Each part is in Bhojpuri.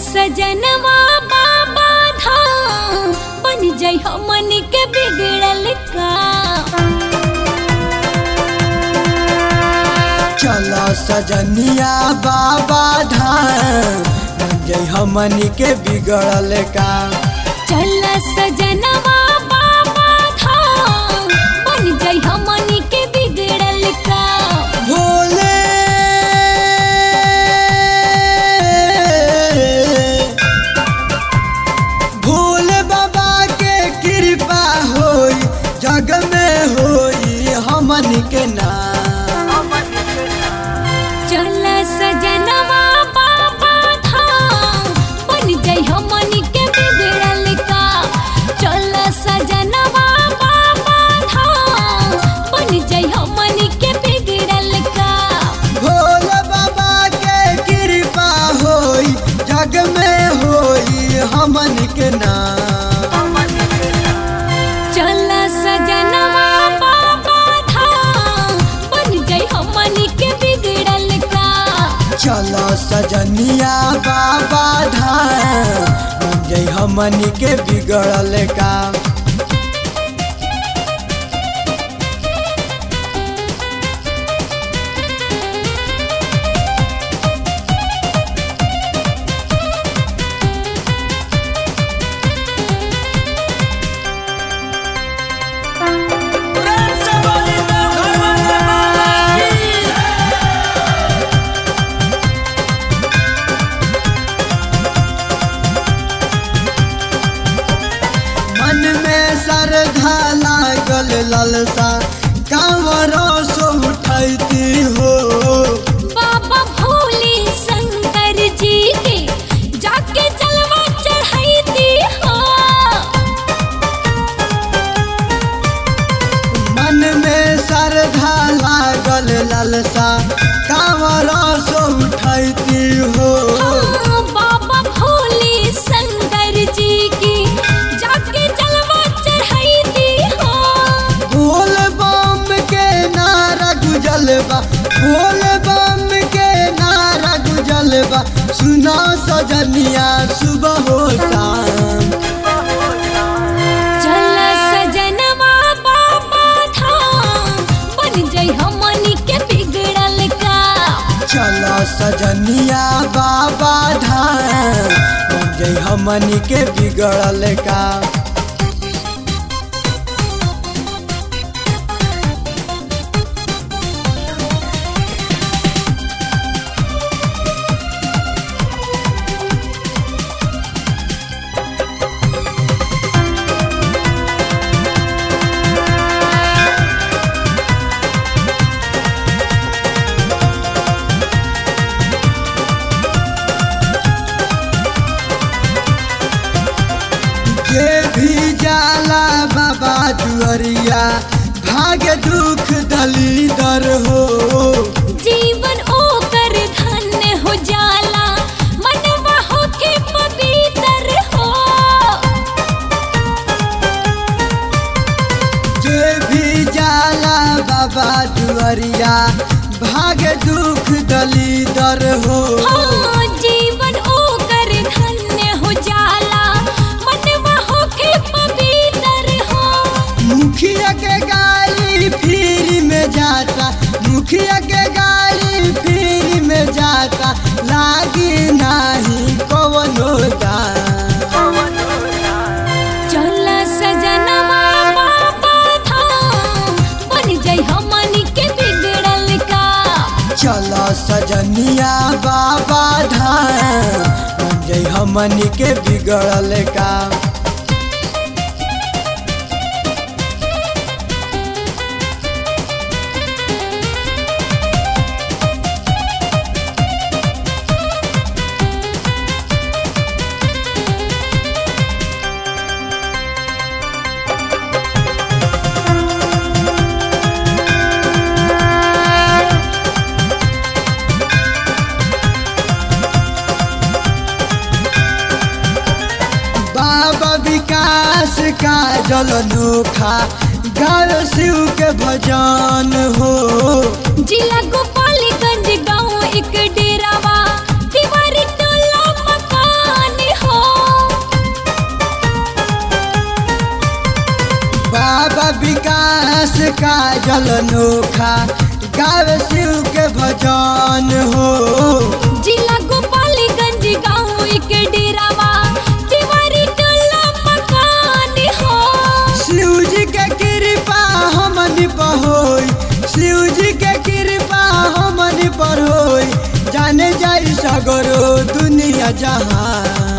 सजनवा बाबा धाम बन जाइ हमन के बिगड़ल का चलो सजनिया बाबा धाम बन जई हमनी के बिगड़ल का चल सजनवा बाबा धाम बन जाइ हमन के बिगड़ल का भोले भोले बाबा के कृपा होई जग में होई हमन के नाम चल सजनवा बाबा धाम बन जाइ हमन के बिगड़ल का चल सजनवा बाबा धाम बन जाइ हमन के बिगड़ल का भोले बाबा के कृपा होई जग में होई हमन के नाम चल सजनवा बाबा धाम बन जाइ हमन के बिगड़ल का चलो सजनिया बाबा धाम बन जई हमन के बिगड़ल का मन में श्रद्धा लागल ललसा कांवरों सो उठैती हो बाबा भोले शंकर जी के जाके जलवा चढ़ाईती हो मन में श्रद्धा लागल ललसा कांवरों सो उठैती हो हाँ, बाबा भोले शंकर जी की जाके जलवा चढ़ाईती हो बोल बम के नारा गुजलबा बोल बम के नारा गुजलबा सुना सजनिया सुबह हो शाम चल सजनवा बाबा धाम बन जाइ हमन के बिगड़ल का चलो सजनिया बाबा धाम बन जई हमनी के बिगड़ल का जे भी जाला बाबा दुअरिया भाग्य दुख दलीदर हो जीवन ओकर धन्य हो जाला मनवा होके पवित्र हो जे भी जाला बाबा दुअरिया भाग्य दुख दलीदर हो हाँ, जीवन ओकर धन्य हो जाला मनवा होके पवित्र हो मुखिया के गाड़ी फ्री में जाता मुखिया के गाड़ी फ्री में जाता लागी नाही कवनो दाम चल सजनवा बाबा धाम बन जाइ हमन के बिगड़ल का चलो सजनिया बाबा धाम बन जई हमनी के बिगड़ल का बाबा विकास का जल नोखा गाय शिव के भजन हो जिला गोपालगंज गांव एक डेरावा दीवारी टोला मकान का जल नोखा गावे शिव के भजन हो जिला गोपालीगंज गाँव के डेरावा तिवारी टोला मकान हो शिव जी के कृपा हमनी पर होई शिव जी के कृपा हमनी पर होई जाने जाई सगरो दुनिया जहां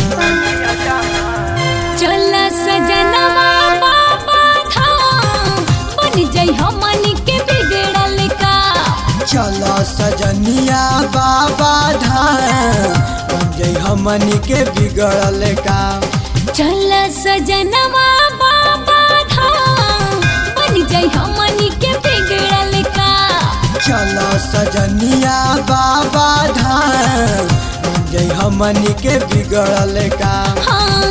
चल सजनवा बाबा धाम बन जाई हमनी के बिगड़ल का चलो सजनिया बाबा धाम बन जाई हमनी के बिगड़ल काम चल सजनवा बाबा धाम बन जाई हमनी के बिगड़ल का चलो सजनिया बाबा धाम बन जाई हमनी के बिगड़ल काम हाँ